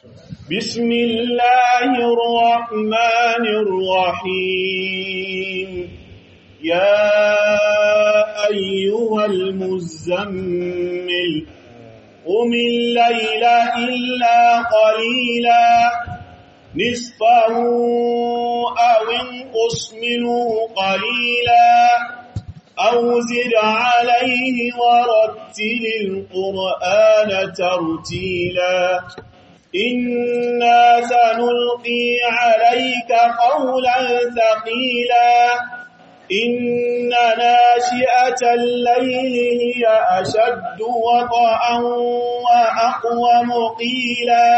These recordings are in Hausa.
بسم الله الرحمن الرحيم يا أيها المزمل قم الليل إلا قليلا نصفه أو انقص منه قليلا أو زد عليه ورتل القرآن ترتيلا إنا سنلقي عليك قولا ثقيلا إن ناشئة الليل هي أشد وطئا وأقوم قيلا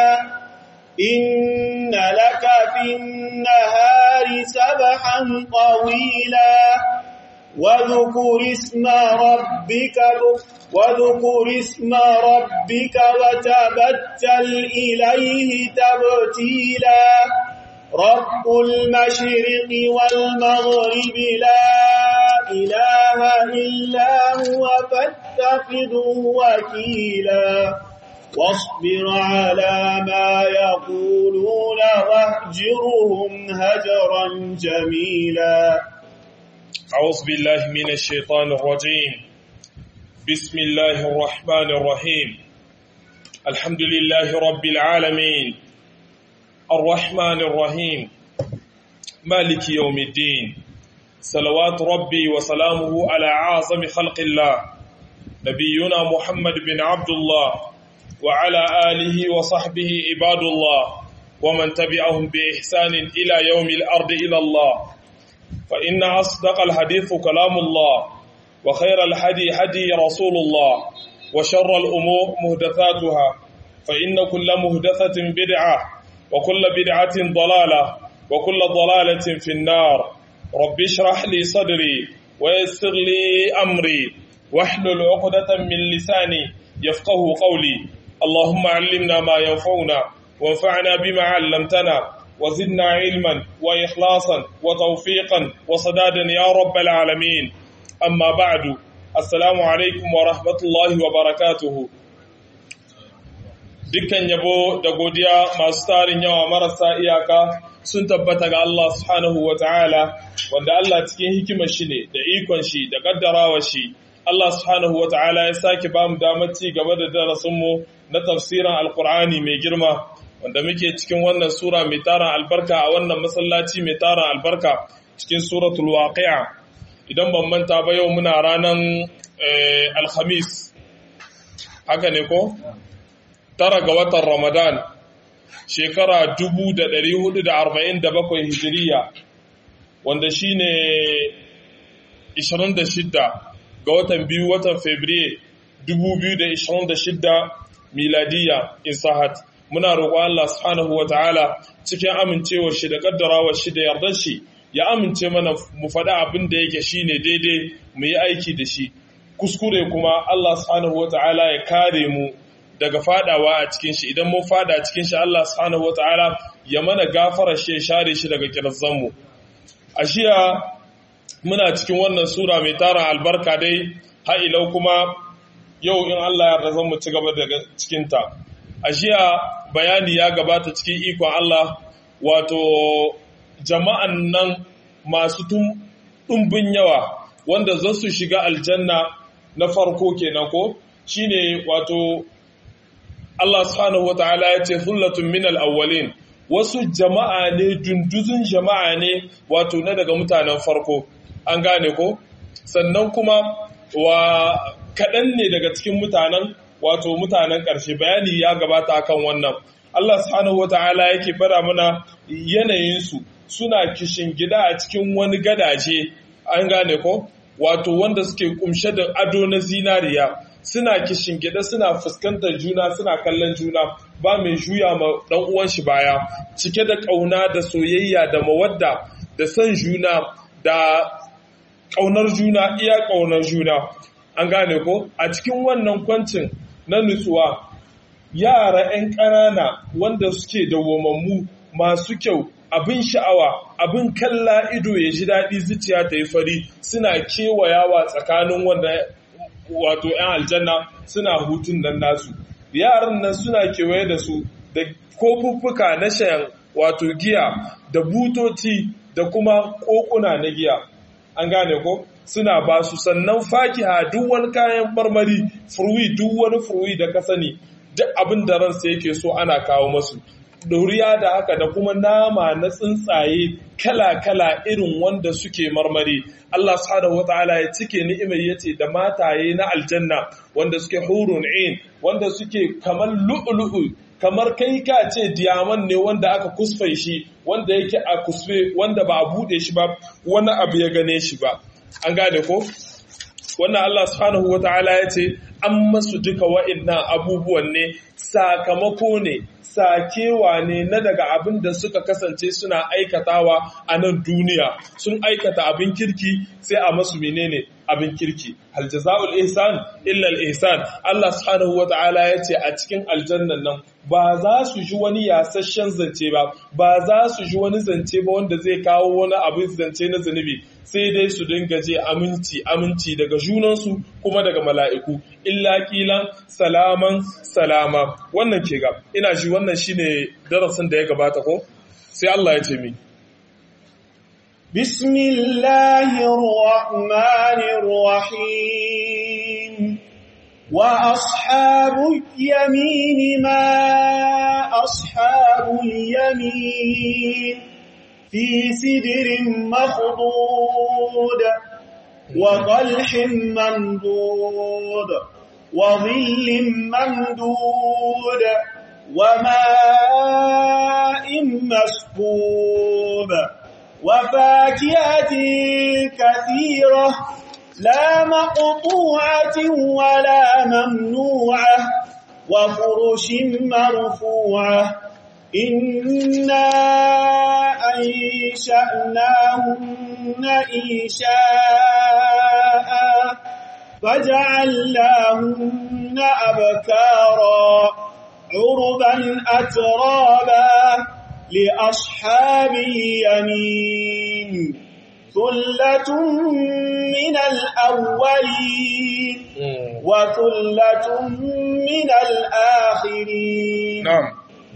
إن لك في النهار سبحا طويلا واذكر اسم ربك واذكر اسم ربك وتبتل إليه تبتيلا رب المشرق والمغرب لا إله إلا هو فاتخذه وكيلا واصبر على ما يقولون واهجرهم هجرا جميلا أعوذ بالله من الشيطان الرجيم بسم الله الرحمن الرحيم الحمد لله رب العالمين الرحمن الرحيم مالك يوم الدين صلوات ربي وسلامه على أعظم خلق الله نبينا محمد بن عبد الله وعلى آله وصحبه عباد الله ومن تبعهم بإحسان إلى يوم الأرض إلى الله فإن أصدق الحديث كلام الله وخير الحدي حدي رسول الله وشر الأمور مهدثاتها فإن كل مهدثة بدعة وكل بدعة ضلالة وكل ضلالة في النار رب اشرح لي صدري ويسر لي أمري واحلل عقدة من لساني يفقه قولي اللهم علمنا ما ينفعنا وانفعنا بما علمتنا وزدنا علما وإخلاصا وتوفيقا وصدادا يا رب العالمين أما بعد السلام عليكم ورحمة الله وبركاته dukkan yabo da godiya masu tarin yawa marasa iyaka sun tabbata ga Allah subhanahu wa ta'ala wanda Allah cikin hikimar shi ne da ikon shi da kaddarawa shi Allah subhanahu wa ta'ala ya sake ba mu damar ci gaba da darasinmu na tafsirin alkur'ani mai girma wanda muke cikin wannan sura mai tarin albarka a wannan masallaci mai tarin albarka cikin suratul waqi'a idan ban manta ba yau muna ranar alhamis haka ne ko tara ga watan ramadan shekara 1447 hijiriya wanda shine 26 ga watan biyu watan fabriye 2026 miladiya insahat muna roƙo Allah subhanahu wata'ala cikin amincewar shi da kaddarawar shi da yardar shi ya amince mana mu faɗi abin da yake shine daidai mu yi aiki da shi kuskure kuma Allah subhanahu wata'ala ya kare mu daga fadawa a cikin shi idan mun fada cikin shi Allah subhanahu wata'ala ya mana gafara shi ya share shi daga kirzan mu a shiya muna cikin wannan sura mai tara albarka dai har ilau kuma yau in Allah ya yarda mu ci gaba daga cikin ta a jiya bayani ya gabata cikin ikon Allah wato jama'an nan masu ɗumbin yawa wanda za su shiga aljanna na farko kenan ko shine wato Allah subhanahu wata'ala ya ce hullatun min al-awwalin wasu jama'a ne dunduzun jama'a ne wato na daga mutanen farko an gane ko sannan kuma wa kaɗan ne daga cikin mutanen wato mutanen ƙarshe bayani ya gabata kan wannan Allah subhanahu wata'ala yake fara mana yanayinsu suna kishin gida a cikin wani gadaje an gane ko wato wanda suke kumshe da ado na zinariya suna kishin gida suna fuskantar juna suna kallon juna ba mai juya ma dan uwan shi baya cike da kauna da soyayya da mawadda da son juna da kaunar juna iya kaunar juna an gane ko a cikin wannan kwancin na nutsuwa yara 'yan ƙanana wanda suke dawwamammu masu kyau abin sha'awa abin kalla ido ya ji daɗi zuciya ta yi fari suna kewayawa tsakanin wanda wato 'yan aljanna suna hutun nan nasu yaran nan suna kewaye da su da kofuffuka na shan wato giya da butoci da kuma kokuna na giya an gane ko suna ba su sannan fakiha duk wani kayan marmari furwi duk wani furwi da ka sani duk abin da ransa yake so ana kawo masu doriya da haka da kuma nama na tsuntsaye kala-kala irin wanda suke marmari Allah subhanahu wataala ya cike ni'imar yace da mataye na aljanna wanda suke hurun ain wanda suke kamar lu'lu'u kamar kai ka ce diyaman ne wanda aka kusfe shi wanda yake a kusfe wanda ba a bude shi ba wani abu ya gane shi ba an gane ko wannan Allah subhanahu wataala ya ce an masu duka wa'annan abubuwan ne sakamako ne sakewa ne na daga abin da suka kasance suna aikatawa a nan duniya sun aikata abin kirki sai a masu menene abin kirki hal jazaul ihsan illa al ihsan Allah subhanahu wataala yace a cikin aljannan nan ba za su ji wani yasasshen zance ba ba za su ji wani zance ba wanda zai kawo wani abin zance na zunubi sai dai su dinga je aminci aminci daga junansu kuma daga mala'iku illa kilan salaman salama wannan ke ga ina ji wannan shine darasin da ya gabata ko sai Allah ya ce mi بسم الله الرحمن الرحيم وأصحاب اليمين ما أصحاب اليمين في سدر مخضود وطلح ممدود وظل ممدود وماء مسكوب وفاكهة كثيرة لا مقطوعة ولا ممنوعة وفرش مرفوعة إنا أنشأناهن إنشاء فجعلناهن أبكارا عربا أترابا لأصحاب اليمين ثلة من الأولين وثلة من الآخرين na'am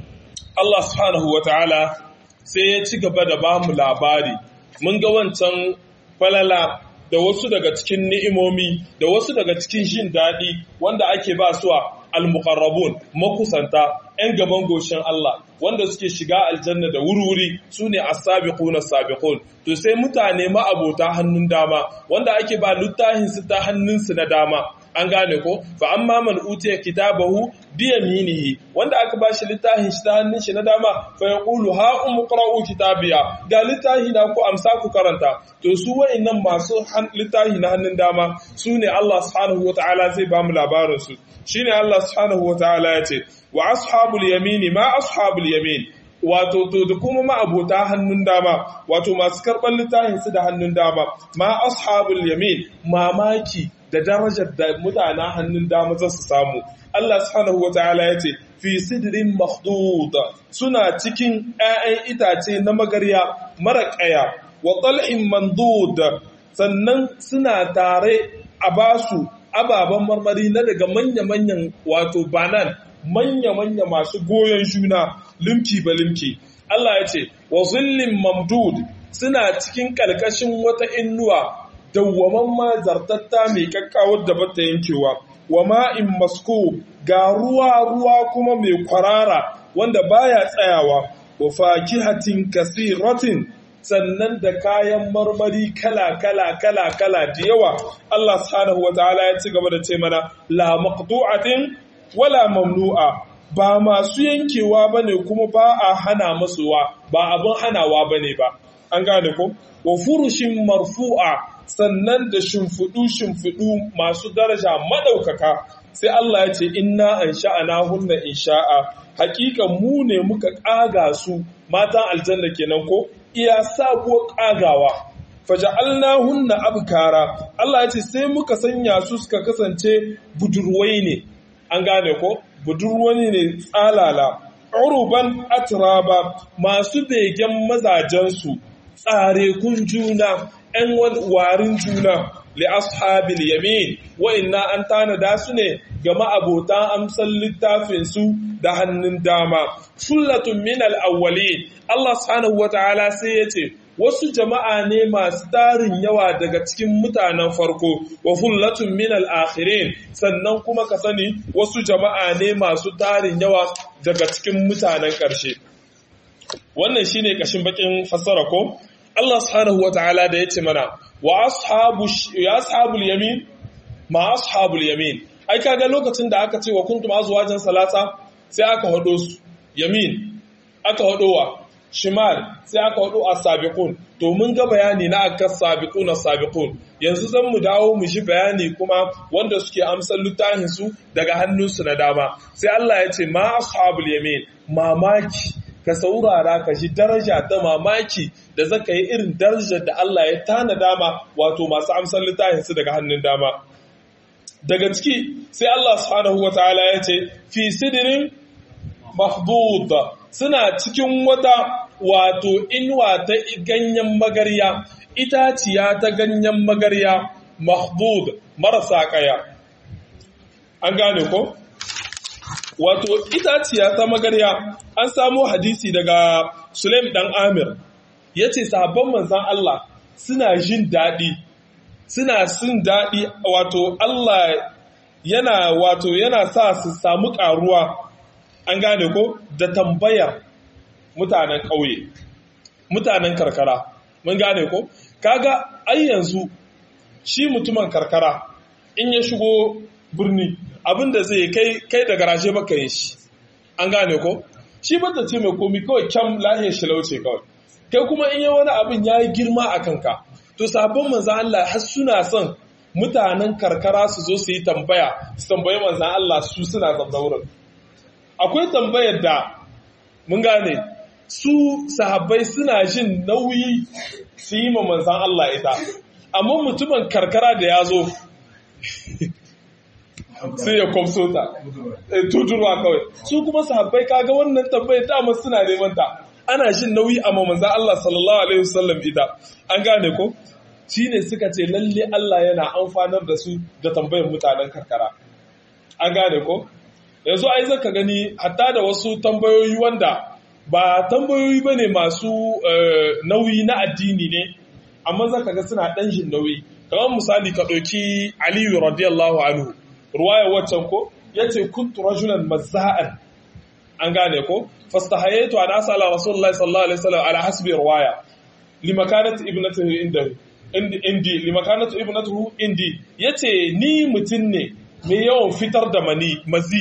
Allah subhanahu wataala sai ya ci gaba da ba mu labari mun ga wancan falala da wasu daga cikin ni'imomi da wasu daga cikin jin daɗi wanda ake ba su a al-muqarrabun makusanta 'yan gaban goshin Allah wanda suke shiga aljanna da wuri-wuri su ne as-sabiqun as-sabiqun to sai mutane ma'abota hannun dama wanda ake ba littafin su ta hannunsu na dama an gane ko fa amma man utiya kitabahu bi yaminihi wanda aka bashi littafin shi ta hannun shi na dama fa yaqulu ha umqra'u kitabiya ga littafi na ku amsa ku karanta to su wa'annan masu littafi na hannun dama su ne Allah subhanahu wataala zai ba mu labarin su shine Allah subhanahu wataala ya ce wa ashabul yamini ma ashabul yamin wato to da kuma ma'abota hannun dama wato masu karɓar littafin su da hannun dama ma ashabul yamin mamaki da darajar da mutanen hannun dama za su samu Allah subhanahu wataala ya ce fi sidrin makhdud suna cikin 'ya'yan itace na magarya mara ƙaya wa talhin mandud sannan suna tare a basu ababen marmari na daga manya-manyan wato banan manya-manya masu goyon juna limki ba limki Allah ya ce wa zillin mamdud suna cikin ƙarƙashin wata innuwa dawwaman ma zartatta mai kakkawar da bata yankewa wa ma'in masko ga ruwa ruwa kuma mai kwarara wanda baya tsayawa wa fakihatin kasiratin sannan da kayan marmari kala kala kala kala da yawa Allah subhanahu wataala ya ci gaba da ce mana la maqtu'atin wala mamnu'a ba masu yankewa bane kuma ba a hana masuwa ba abin hanawa bane ba an gane ko wa furushin marfu'a sannan da shimfiɗu-shimfiɗu masu daraja maɗaukaka sai Allah ya ce inna an sha'ana hunna in sha'a hakika mu ne muka ƙaga su matan aljanna kenan ko iya sabuwar ƙagawa faja'alna hunna abkara Allah ya ce sai muka sanya su suka kasance budurwai ne an gane ko budurwai ne tsalala uruban atraba masu begen mazajensu tsare kun juna ‘yan warin juna li ashabil yamin wa inna an tanada su ne ga ma'abotan amsal littafin su da hannun dama sullatun min al-awwalin Allah subhanahu wataala sai yace wasu jama'a ne masu tarin yawa daga cikin mutanen farko wa fullatun min al-akhirin sannan kuma ka sani wasu jama'a ne masu tarin yawa daga cikin mutanen ƙarshe wannan shine kashin bakin fassara ko Allah subhanahu wataala da yace mana wa ashabu ya ashabul yamin ma ashabul yamin ai kaga lokacin da aka ce wa kuntum azwajan salasa sai aka hado su yamin aka hadowa shimal sai aka hado as-sabiqun to mun ga bayani na aka sabiquna sabiqun yanzu zan mu dawo mu shi bayani kuma wanda suke amsar littafin su daga hannunsu na dama sai Allah ya ce ma ashabul yamin mamaki ka saurara ka ji daraja ta mamaki da zaka yi irin darajar da Allah ya tana dama wato masu amsar littafin su daga hannun dama daga ciki sai Allah subhanahu wataala ya ce fi sidrin mahdud suna cikin wata wato inuwa ta ganyen magarya itaciya ta ganyen magarya mahdud marasa kaya an gane ko wato itaciya ta magarya an samo hadisi daga Sulaim dan Amir yace sahabban manzon Allah suna jin daɗi suna sin daɗi wato Allah yana wato yana sa su samu ƙaruwa an gane ko da tambayar mutanen ƙauye mutanen karkara mun gane ko kaga ai yanzu shi mutumin karkara in ya shigo birni abinda zai kai kai da garaje baka yin shi an gane ko shi bata ce mai komi kawai kyam lahiyar shilauce kawai kai kuma in yi wani abin ya yi girma a kanka to sabon manzan Allah har suna son mutanen karkara su zo su yi tambaya su tambayi manzan Allah su suna zamna wurin akwai tambayar da mun gane su sahabbai suna jin nauyi su yi ma manzan Allah ita amma mutumin karkara da ya zo sai ya kwamso ta tudurwa kawai su kuma sahabbai kaga wannan tambayar dama suna neman ta ana jin nauyi a manzan Allah sallallahu alaihi wasallam ita an gane ko shine suka ce lalle Allah yana amfanar da su da tambayar mutanen karkara an gane ko yanzu ai zaka gani hatta da wasu tambayoyi wanda ba tambayoyi bane masu nauyi na addini ne amma zaka ga suna dan jin nauyi kamar misali ka ɗauki Aliyu radiyallahu anhu ruwaya waccan ko yace kuntu rajulan mazza'an an gane ko fastahayaitu an asala rasulullahi sallallahu alaihi wasallam ala hasbi ruwaya limakanat ibnatuhu indahu indi limakanatu ibnatuhu indi yace ni mutun ne mai yawan fitar da mani mazi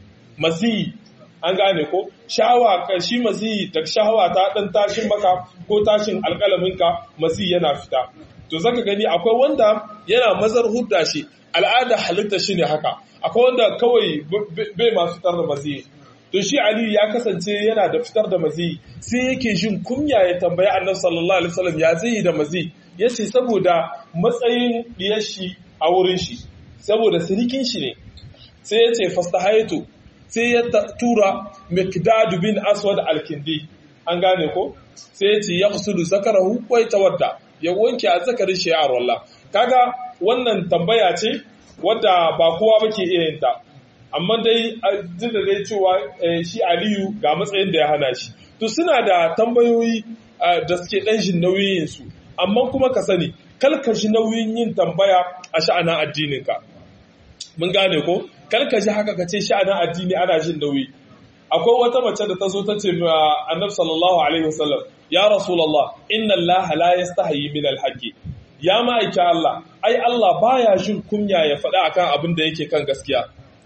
mazi an gane ko shawa shi mazi da shawa ta dan tashin maka ko tashin alƙalaminka mazi yana fita to zaka gani akwai wanda yana mazar hudda shi al'ada halitta shi ne haka akwai wanda kawai bai ma fitar da mazi to shi Ali ya kasance yana da fitar da mazi sai yake jin kunya ya tambayi Annabi sallallahu alaihi wasallam ya zai da mazi yace saboda matsayin diyar shi a wurin shi saboda sirikin shi ne sai yace fastahaitu sai ya tura Miqdad bin Aswad al-Kindi an gane ko sai yace yaqsudu zakarahu wa yatawadda ya wanke azzakarin shi a wallah kaga wannan tambaya ce wadda ba kowa bake iya yin ta amma dai da dai cewa shi Aliyu ga matsayin da ya hana shi to suna da tambayoyi da suke dan jin nauyin su amma kuma ka sani kalkashi nauyin yin tambaya a sha'anin addininka mun gane ko kalkashi haka ka ce sha'anin addini ana jin nauyi akwai wata mace da ta zo ta ce ma annabi sallallahu alaihi wasallam ya rasulullah inna allaha la yastahi min alhaqi ya ma'aiki Allah ai Allah baya jin kunya ya faɗa akan abin da yake kan gaskiya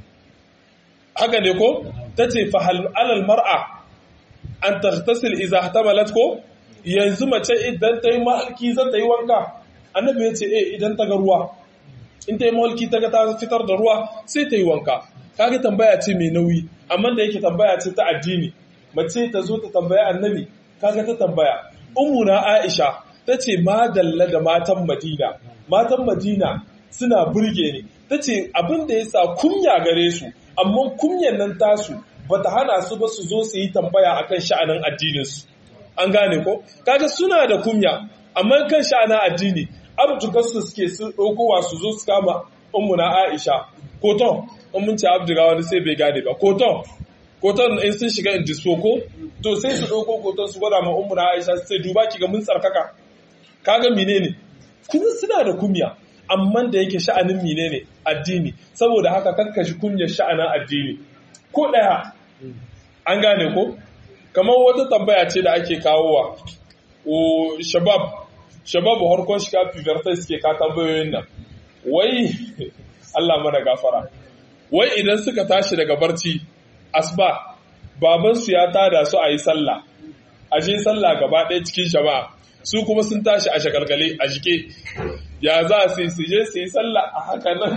haka ne ko tace fa hal alal mar'a an taghtasil idza ihtamalat ko yanzu mace idan ta yi mahalki za ta yi wanka annabi ya ce eh idan ta ga ruwa in ta yi mahalki ta ga ta fitar da ruwa sai ta yi wanka kaga tambaya ce mai nauyi amma da yake tambaya ce ta addini mace ta zo ta tambaya annabi kaga ta tambaya ummuna aisha ta ce madalla da matan madina matan madina suna burge ni ta ce abin da ya sa kunya gare su amma kunyan nan tasu bata hana su ba su zo su yi tambaya akan sha'anin addininsu an gane ko kaga suna da kunya amma kan sha'anin addini abdugarsu suke su ɗaukowa su zo su kama ummuna aisha koton in mun ce abduga wani sai bai gane ba koton koton in sun shiga in disoko to sai su ɗauko koton su gwada ma ummuna aisha su ce duba ki ga mun tsarkaka kaga menene kuma suna da kumya amma da yake sha'anin menene addini saboda haka kakkashi kumyar sha'anin addini ko ɗaya an gane ko kamar wata tambaya ce da ake kawowa o shabab shabab harkon shiga fivertai suke ka tambayoyin nan wai Allah mana gafara wai idan suka tashi daga barci asba babansu ya tada su a yi sallah a je sallah gaba ɗaya cikin jama'a su kuma sun tashi a shakalkale a jike ya za su yi su je su yi sallah a haka nan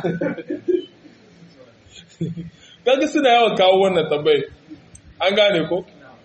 kaga suna yawan kawo wannan tambayi an gane ko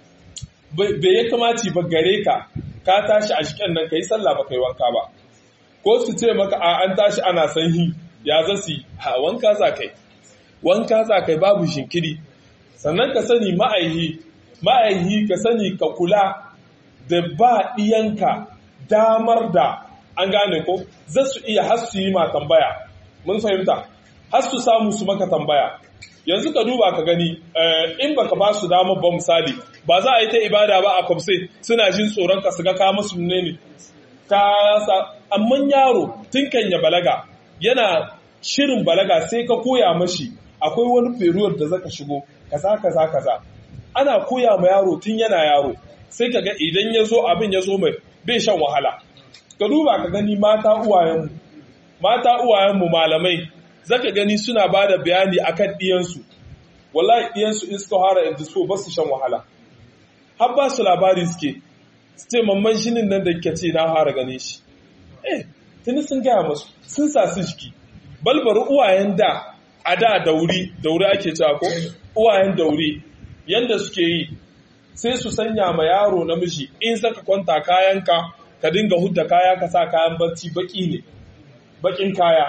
bai ya kamaci ba gare ka ka tashi a shiken nan ka yi sallah ba kai wanka ba ko su ce maka a an tashi ana sanyi ya zasi ha wanka za kai wanka za kai babu shinkiri sannan ka sani ma'aihi ma'aihi ka sani ka kula da ba ɗiyanka damar da an gane ko za su iya har su yi ma tambaya mun fahimta har su samu su maka tambaya yanzu ka duba ka gani in baka ba su damar ba misali ba za a yi ta ibada ba a kwamse suna jin tsoron ka su ga ka musu ne ne ka sa amma yaro tun kan ya balaga yana shirin balaga sai ka koya mashi akwai wani period da zaka shigo kaza kaza kaza ana koya ma yaro tun yana yaro sai ka ga idan ya zo abin ya zo mai bai shan wahala ka duba ka gani mata uwayenmu mata uwayenmu malamai zaka gani suna ba da bayani akan ɗiyansu wallahi ɗiyansu in suka fara indispo ba su shan wahala har ba su labari suke su ce mamman shinin nan da kike ce na fara gane shi eh tuni sun gaya masu sun sa su jiki balbar uwayen da a da dauri dauri ake cewa ko uwayen dauri yanda suke yi sai su sanya ma yaro namiji in saka kwanta kayanka ka dinga hudda kaya ka sa kayan barci baki ne bakin kaya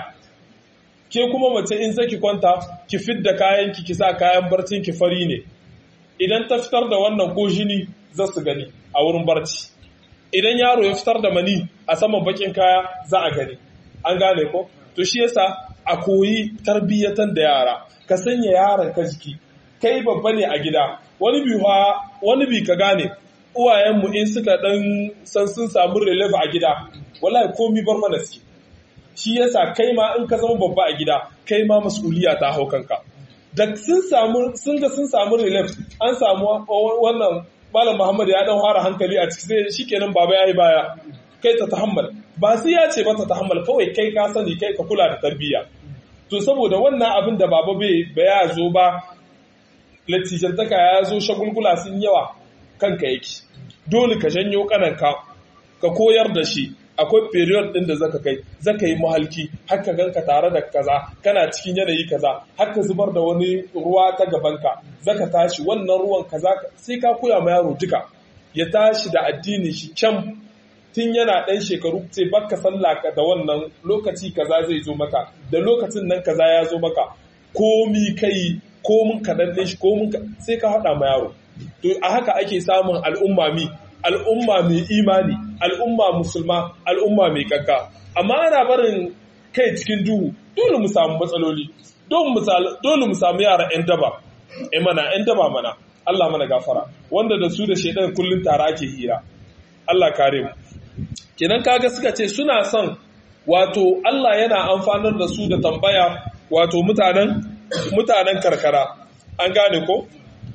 ke kuma mace in zaki kwanta ki fidda kayan ki ki sa kayan barcin ki fari ne idan ta fitar da wannan ko jini za su gani a wurin barci idan yaro ya fitar da mani a saman bakin kaya za a gani an gane ko to shi yasa a koyi tarbiyyatan da yara ka sanya yaron ka jiki kai babba ne a gida wani bi wani bi ka gane uwayenmu in suka dan san sun samu relief a gida wallahi komi bar mana suke shi yasa kai ma in ka zama babba a gida kai ma mas'uliya ta hau kanka da sun samu sun ga sun samu relief an samu wannan malam Muhammad ya dan fara hankali a ciki sai shikenan baba yayi baya kai ta tahammal ba sai ya ce ba ta tahammal kawai kai ka sani kai ka kula da tarbiyya to saboda wannan abin da baba bai ya zo ba latijantaka ya zo shagulgula sun yawa kanka yake dole ka janyo kananka ka koyar da shi akwai period din da zaka kai zaka yi mahalki haka ganka tare da kaza kana cikin yanayi kaza haka zubar da wani ruwa ta gabanka zaka tashi wannan ruwan kaza sai ka koya ma yaro duka ya tashi da addini shi can tun yana ɗan shekaru sai baka sallah da wannan lokaci kaza zai zo maka da lokacin nan kaza ya zo maka komi kai komin kaɗan ɗin shi komin sai ka haɗa ma yaro to a haka ake samun al'umma mi al'umma mai imani al'umma musulma al'umma mai kakka amma ana barin kai cikin duhu dole mu samu matsaloli dole mu samu yara 'yan daba e mana 'yan daba mana Allah mana gafara wanda da su da shaidan kullum tare ake hira Allah kare mu kenan kaga suka ce suna son wato Allah yana amfanar da su da tambaya wato mutanen mutanen karkara an gane ko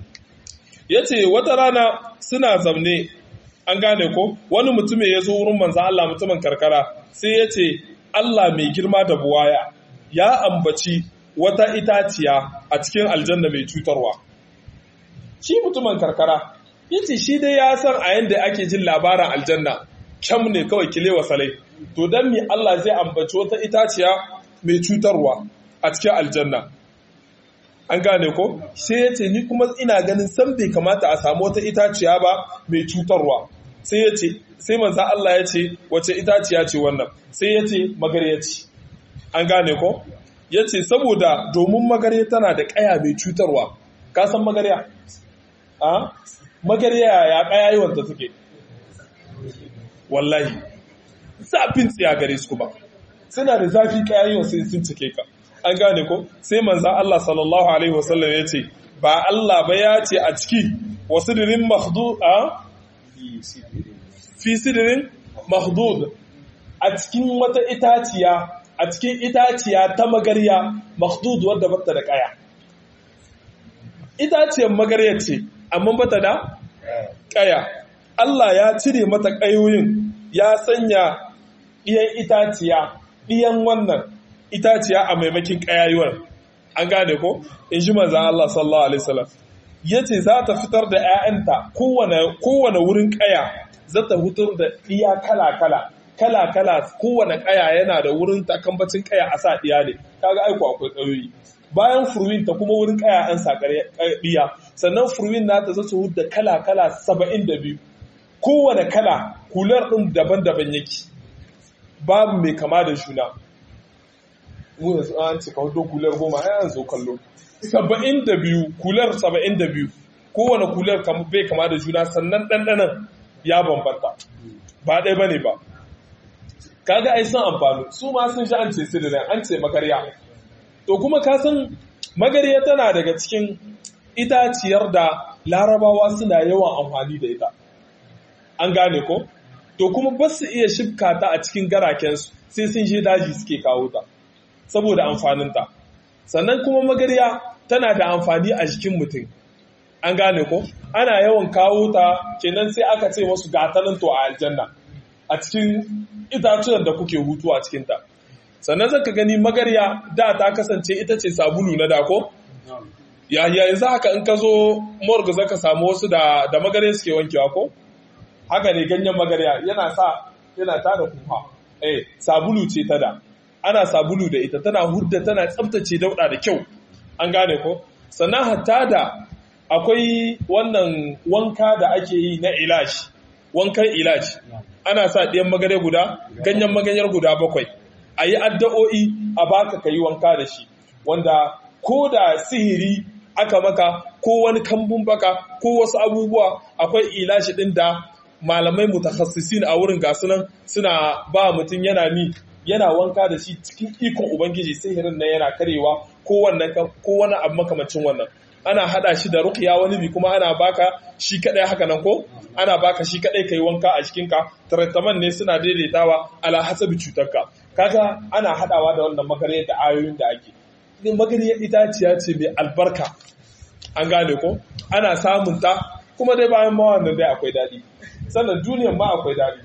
yace wata rana suna zamne an gane ko wani mutumin ya zo wurin manzan Allah mutumin karkara sai ya ce Allah mai girma da buwaya ya ambaci wata itaciya a cikin aljanna mai cutarwa shi mutumin karkara ya ce shi dai ya san a yadda ake jin labarin aljanna kyam ne kawai kilewa salai to don me Allah zai ambaci wata itaciya mai cutarwa a cikin aljanna an gane ko sai ya ce ni kuma ina ganin san bai kamata a samu wata itaciya ba mai cutarwa sai ya ce sai manzan Allah ya ce wace itaciya ce wannan sai ya ce magarya ce an gane ko ya ce saboda domin magarya tana da kaya mai cutarwa ka san magarya a magarya ya kaya yi wanta take wallahi zafin tsiya gare su kuma suna da zafi kayan sai sun cike ka an gane ko sai manzan Allah sallallahu alaihi wasallam ya ce ba Allah ba ya ce a ciki wasu dirin mahdud a fi sidirin mahdud a cikin wata itaciya a cikin itaciya ta magarya mahdud wadda bata da kaya itaciyar magarya ce amma bata da kaya Allah ya cire mata kayoyin ya sanya ɗiyan itaciya ɗiyan wannan itaciya a maimakin ƙayayuwar an gane ko in ji manzan Allah sallallahu alaihi wasallam ya ce za ta fitar da 'ya'yanta kowane wurin ƙaya za ta fitar da ɗiya kala-kala kala-kala kowane ƙaya yana da wurin takambacin ƙaya a sa ɗiya ne kaga aiko akwai ƙayoyi bayan furwin ta kuma wurin ƙaya an sa ɗiya sannan furwin na ta zata da kala-kala saba'in da biyu kowane kala kular ɗin daban-daban yake babu mai kama da juna mu yanzu an cika hudu kular goma ya zo kallo saba'in da biyu kular saba'in da biyu kowane kular bai kama da juna sannan ɗanɗanan ya bambanta ba ɗaya ba ne ba kaga ai sun amfani su ma sun sha an ce sidirin an ce magarya to kuma ka san magarya tana daga cikin itaciyar da larabawa suna yawan amfani da ita an gane ko to kuma ba su iya shifka ta a cikin garakensu sai sun je daji suke kawo ta saboda amfaninta sannan kuma magarya tana da amfani a jikin mutum an gane ko ana yawan kawo ta kenan sai aka ce masu gatanin to a aljanna a cikin itatuwan da kuke hutu a cikinta sannan zaka gani magarya da ta kasance ita ce sabulu na dako ya yanzu haka in ka zo morgue zaka samu wasu da da magarya suke wankewa ko haka ne ganyen magarya yana sa yana tada kufa eh sabulu ce ta da ana sabulu da ita tana hudda tana tsaftace dauda da kyau an gane ko sannan hatta da akwai wannan wanka da ake yi na ilash wankan ilash ana sa ɗiyan magare guda ganyen maganyar guda bakwai a yi addu'o'i a baka ka yi wanka da shi wanda ko da sihiri aka maka ko wani kambun baka ko wasu abubuwa akwai ilashi ɗin da malamai mutakhassisin a wurin gasu nan suna ba mutum yana mi yana wanka da shi cikin ikon ubangiji sihirin nan yana karewa ko wannan ko wani abu makamancin wannan ana hada shi da ruqya wani bi kuma ana baka shi kadai haka nan ko ana baka shi kadai kai wanka a cikin ka treatment ne suna daidaitawa ala hasabi cutarka kaga ana hadawa da wannan magariyar da ayoyin da ake din magariyar itaciya ce mai albarka an gane ko ana samun ta kuma dai bayan ma wannan dai akwai dadi sannan duniyar ma akwai dadi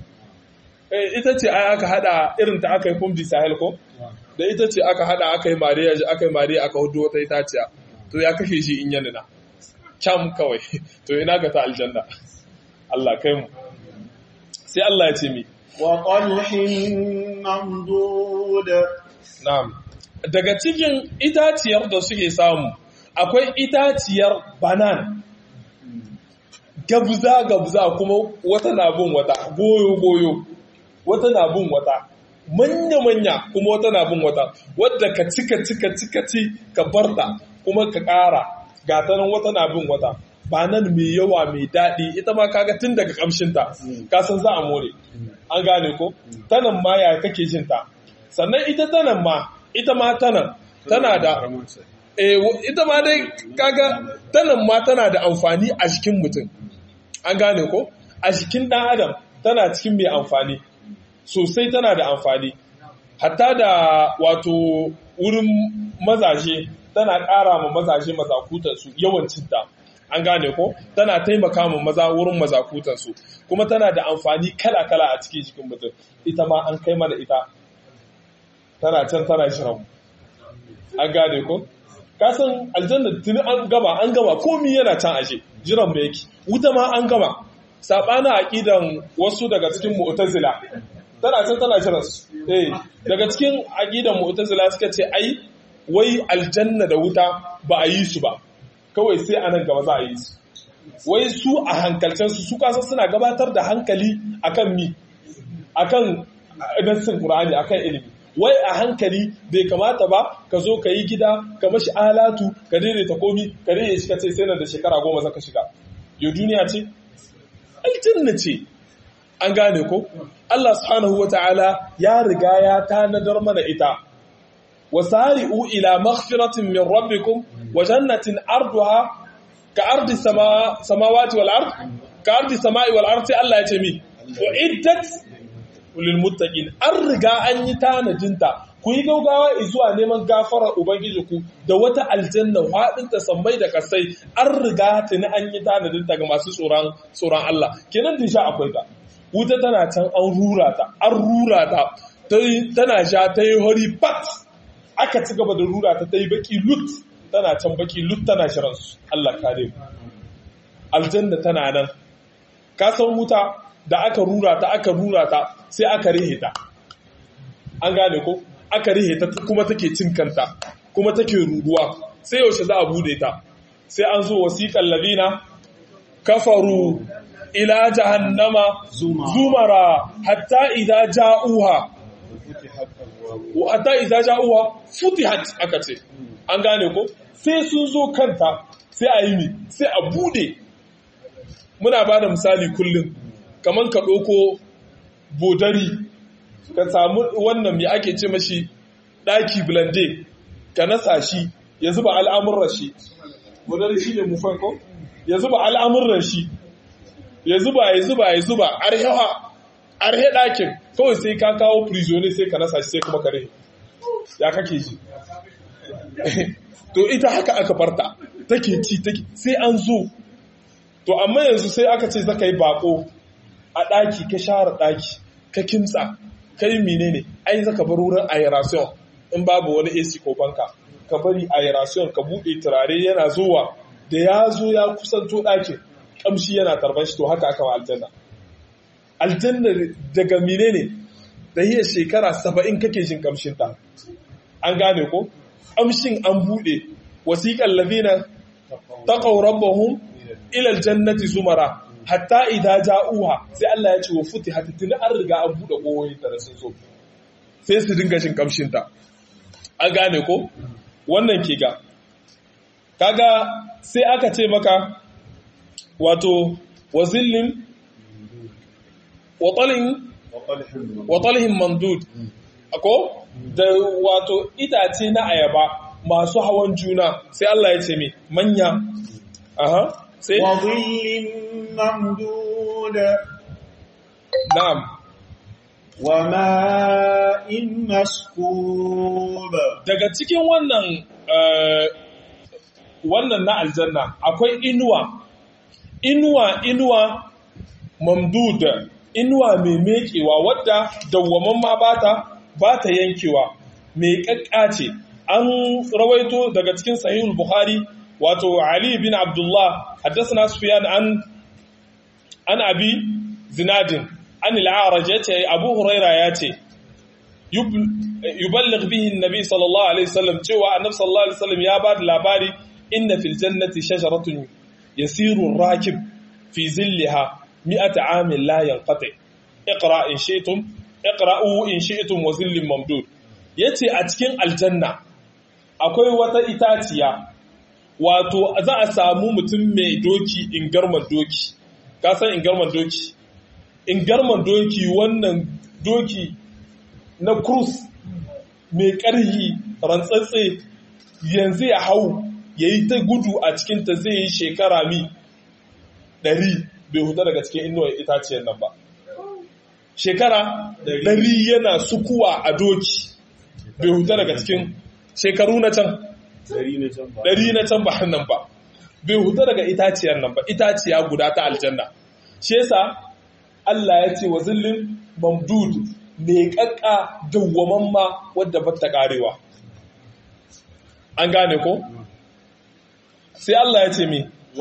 ita ce ai aka hada irin ta aka yi kumbi sahel ko da ita ce aka hada aka yi mariya aka yi mariya aka hudu wata itaciya to ya kashe shi in yanina can kawai to ina ga ta aljanna Allah kai mu sai Allah ya ce mi wa qalhin mamdud na'am daga cikin itaciyar da suke samu akwai itaciyar banan gabza gabza kuma wata na bin wata goyo goyo wata na bin wata manya-manya kuma wata na bin wata wadda ka cika cika cika ci ka barta kuma ka ƙara gatanan wata na bin wata ba nan mai yawa mai daɗi ita ma kaga tun daga ƙamshinta ka san za a more an gane ko tanan ma ya kake jin ta sannan ita tanan ma ita ma tanan tana da eh ita ma dai kaga tanan ma tana da amfani a jikin mutum an gane ko a jikin ɗan adam tana cikin mai amfani sosai tana da amfani hatta da wato wurin mazaje tana ƙara ma mazaje mazakutansu yawancinta an gane ko tana taimaka ma maza wurin mazakutansu kuma tana da amfani kala-kala a cikin jikin mutum ita ma an kai mana ita tana can tana shirin an gane ko kasan aljanna tuni an gama an gama komi yana can ashe jiran mu yake wuta ma an gama sabana aqidan wasu daga cikin mu'tazila tana can tana jiran su eh daga cikin aqidan mu'tazila suka ce ai wai aljanna da wuta ba a yi su ba kawai sai anan gaba za a yi su wai su a hankalcen su su kasa suna gabatar da hankali akan mi akan nassin qur'ani akan ilimi wai a hankali bai kamata ba ka zo ka yi gida ka mashi alatu ka daidaita komi ka daidaita shi ka ce sai nan da shekara goma zaka shiga yau duniya ce aljanna ce an gane ko Allah subhanahu wata'ala ya riga ya tanadar mana ita wasari'u ila maghfiratin min rabbikum wa jannatin arduha ka ardi samawati wal ard ka ardi samai wal ard sai Allah ya ce mi uiddat lil muttaqin an riga an yi tanadinta ku yi gaugawa zuwa neman gafara ubangiji ku da wata aljanna hadin ta sammai da kasai an riga tuni an yi tanadinta ga masu tsoron tsoron Allah kenan din sha akwai ta wuta tana can an rura ta an rura ta tana sha ta yi hori pat aka ci gaba da rura ta ta yi baki lut tana can baki lut tana shiransu Allah kare mu aljanna tana nan ka san wuta da aka rura ta aka rura ta sai aka rihe ta an gane ko aka rihe ta kuma take cin kanta kuma take ruruwa sai yaushe za a bude ta sai an zo wasiqal ladina kafaru ila jahannama zumara hatta idza ja'uha hatta idza ja'uha futihat aka ce an gane ko sai sun zo kanta sai a yi ni sai a bude muna ba da misali kullum kamar ka ɗauko bodari ka samu wannan mai ake ce mashi ɗaki blende ka nasa shi ya zuba al'amuran shi bodari shi ne mufan ko ya zuba al'amuran shi ya zuba ya zuba ya zuba arhewa arhe ɗakin kawai sai ka kawo prisoner sai ka nasa shi sai kuma kare ya kake ji to ita haka aka farta take ci take sai an zo to amma yanzu sai aka ce zaka yi bako a ɗaki ka share ɗaki ka kimtsa kai menene ai zaka bar wurin aeration in babu wani AC ko banka ka bari aeration ka buɗe turare yana zuwa da ya zo ya kusanto ɗakin kamshi yana tarban shi to haka aka wa aljanna aljanna daga menene da hiyar shekara saba'in kake jin kamshin ta an gane ko kamshin an buɗe wasiƙan ladina taqaw rabbahum ila aljannati zumara hatta idza ja'uha sai Allah ya ce wa futihat tun an riga an bude koyoyin ta sun so sai su dinga jin kamshin ta an gane ko wannan ke ga kaga sai aka ce maka wato wazillin watalin watalhin mamdud ako da wato itace na ayaba masu hawan juna sai Allah ya ce mi manya aha sai وظل ممدود na'am وماء مسكوب daga cikin wannan eh, wannan na aljanna akwai inuwa inuwa inuwa mamdud inuwa mai mekewa wadda dawwaman ma bata bata yankewa mai kakkace an rawaito daga cikin sahihul bukhari wato ali bin abdullah haddathana sufyan an an abi zinadin an al-a'raj yace abu huraira yace yuballigh bihi an-nabi sallallahu alaihi wasallam cewa annabi sallallahu alaihi wasallam ya bada labari inna fil jannati shajaratun yasiru ar-rakib fi zillaha mi'ata amin la yanqati iqra in shi'tum iqra'u in shi'tum wa zillin mamdud yace a cikin aljanna akwai wata itaciya wato za a samu mutum mai doki in garman doki ka san in garman doki in garman doki wannan doki na cruise mai ƙarhi rantsatse yanzu ya hau ya yi ta gudu a cikinta zai yi shekara mi ɗari bai huta daga cikin inuwar itaciyar nan ba shekara ɗari yana sukuwa a doki bai huta daga cikin shekaru na can ɗari na can ba nan ba bai huta daga itaciyar nan ba itaciya guda ta aljanna shi yasa Allah ya ce wa zillin mamdud mai kakka dawwaman ma wadda ba ta karewa an gane ko sai Allah ya ce mi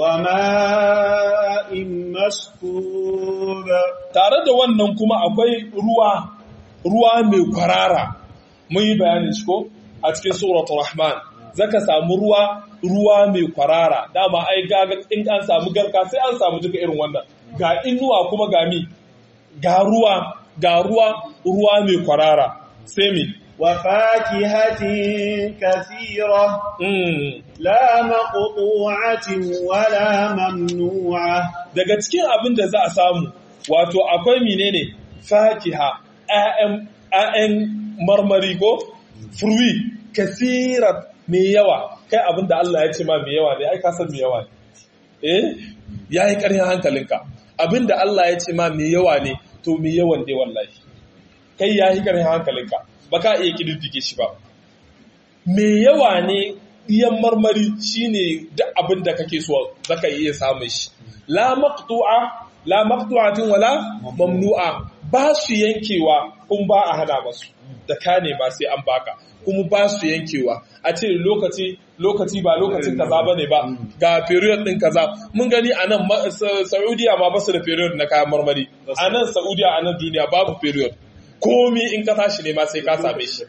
وماء مسكوب tare da wannan kuma akwai ruwa ruwa mai kwarara mun yi bayanin shi ko a cikin suratul rahman zaka samu ruwa ruwa mai kwarara dama ai gaga in an samu garka sai an samu duka irin wannan ga inuwa kuma ga mi ga ruwa ga ruwa ruwa mai kwarara sai mi وفاكهة كثيرة mm. لا مقطوعة ولا ممنوعة daga cikin abin da za a samu wato akwai menene fakiha ‘ya'yan marmari ko fruit kasirat mai yawa kai abin da Allah ya ce ma mai yawa ne ai ka san mai yawa ne eh ya yi ƙarfin hankalinka abin da Allah ya ce ma mai yawa ne to mai yawan ne wallahi kai ya yi ƙarfin hankalinka ba ka iya ƙididdige shi ba mai yawa ne iyan marmari shine duk abin da kake so zaka iya samun shi la maqtu'a la maqtu'atin wala mamnu'a ba su yankewa kun ba a hana masu da ka ne ba sai an baka kuma ba su yankewa a ce lokaci lokaci ba lokacin kaza bane ba ga period din kaza mun gani a nan Saudiya ma basu da period na kayan marmari a nan Saudiya a nan duniya babu period komi in ka tashi ne ma sai ka same shi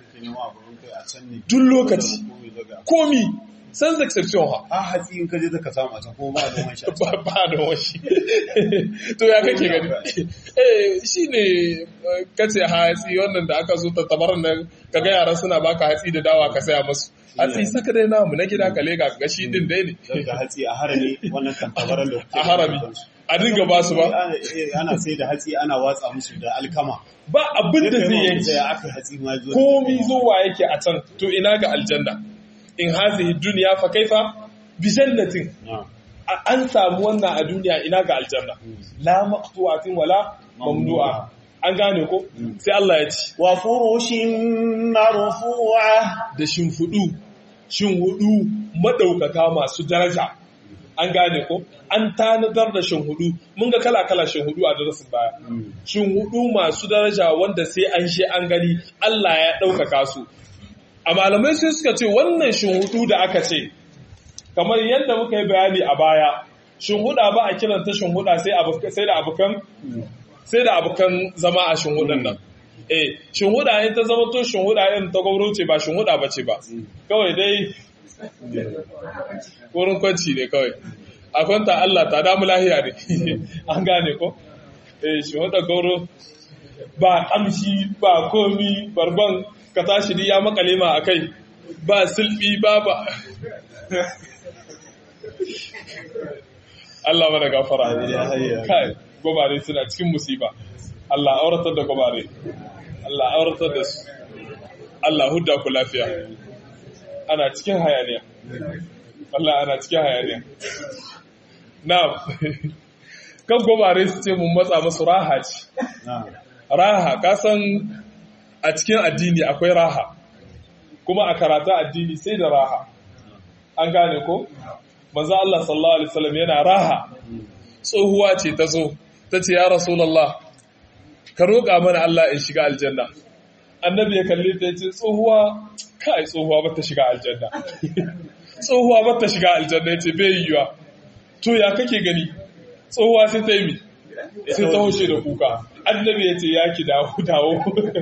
duk lokaci komi sans exception ha a hatsi in ka je ka samu a can kuma ba noman shi ba ba noman shi to ya kake gani eh shine kace hatsi wannan da aka zo ta tabaran nan kaga yaran suna baka hatsi da dawa ka saya musu hatsi saka dai namu na gida ka lega ga shi din dai ne da hatsi a harami wannan tantabaran da a harami a dinga ba su ba ana sai da hatsi ana watsa musu da alkama ba abin da zai yanki sai aka hatsi ma zuwa komi zuwa yake a can to ina ga aljanna in hazihi duniya fa kaifa bi jannatin an samu wannan a duniya ina ga aljanna la maqtu'atin wala mamnu'a an gane ko sai Allah ya ci wa furushin marfu'a da shimfudu shinhudu madaukaka masu daraja an gane ko an tanadar da shinhudu mun ga kala kala shinhudu a darasin baya shinhudu masu daraja wanda sai an she an gani Allah ya daukaka su a malamai sai suka ce wannan shinhudu da aka ce kamar yadda muka yi bayani a baya shinhuda ba a kiranta shinhuda sai sai da abukan sai da abukan zama a shinhudan nan eh shinhuda ne ta zama to shinhuda irin ta gauro ce ba shinhuda ba ce ba kawai dai wurin kwanci ne kawai a kwanta Allah ta damu lahiya ne an gane ko eh shinhuda gauro ba kamshi ba komi barban ka tashi ya makale ma akai ba silbi ba ba Allah mana gafara kai gobare suna cikin musiba Allah auratar da gobare Allah auratar da su Allah hudda ku lafiya ana cikin hayaniya Allah ana cikin hayaniya na'am kan gobare su ce mun matsa musu raha ce raha kasan a cikin addini akwai raha kuma a karata addini sai da raha an gane ko manzo Allah sallallahu alaihi wasallam yana raha tsohuwa ce ta zo ta ce ya rasulullah ka roƙa mana Allah in shiga aljanna annabi ya kalle ta ce tsohuwa kai tsohuwa ba ta shiga aljanna tsohuwa ba ta shiga aljanna yace bai yiwa to ya kake gani tsohuwa sai ta yi mi sai ta hoshe da kuka annabi ya ce ya ki dawo dawo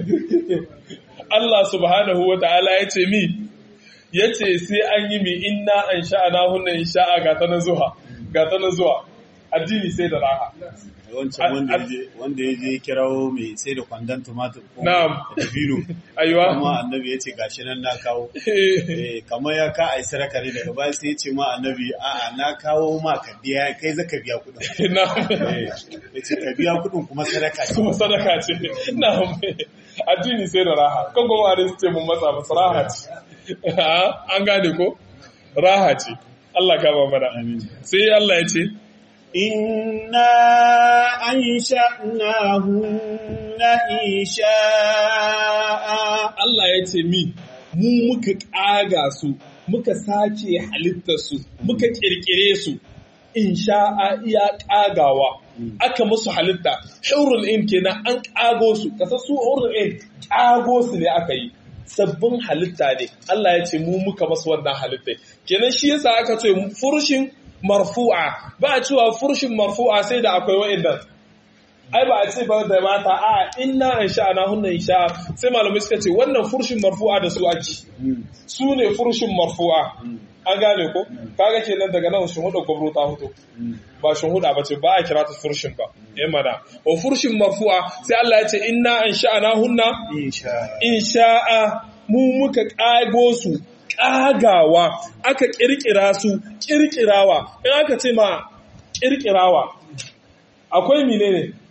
Allah subhanahu wa ta'ala ya ce mi ya ce sai an yi mi inna an sha'ana hunna in sha'a ga ta na zuwa ga ta na zuwa addini sai da raha wancan wanda ya je kirawo mai sai da kwandon tumatur ko Na'am. da bino aiwa kuma annabi ya ce gashi nan na kawo Eh, kamar ya ka ai saraka ne daga baya sai ya ce ma annabi a'a na kawo ma ka biya kai zaka biya kuɗin na Eh, ya ce ka biya kuɗin kuma sadaka ce kuma sadaka ce na addini sai da raha kan goma da su ce mun matsa masu raha ce an gane ko raha ce Allah ka ba mana amin sai Allah ya ce إنا أنشأناهن إنشاء Allah ya ce mi mu muka ƙaga su muka sake halittar su muka ƙirƙire su in sha'a iya ƙagawa aka musu halitta hurul in kenan an ƙago su kasa su hurul in ƙago su ne aka yi sabbin halitta ne Allah ya ce mu muka masu wannan halittai kenan shi yasa aka ce furushin marfu'a ba a cewa furushin marfu'a sai da akwai wa'annan ai ba a ce ba da mata a inna an sha'ana hunna insha sai malamai suka ce wannan furshin marfu'a da su ake su ne furshin marfu'a an gane ko kaga kenan daga nan shin huda gwamnati ta hoto ba shin huda ba ce ba a kira ta furshin ba eh mana wa furshin marfu'a sai Allah ya ce inna an sha'ana hunna insha insha'a mu muka kago su kagawa aka kirkira su kirkirawa in aka ce ma kirkirawa akwai menene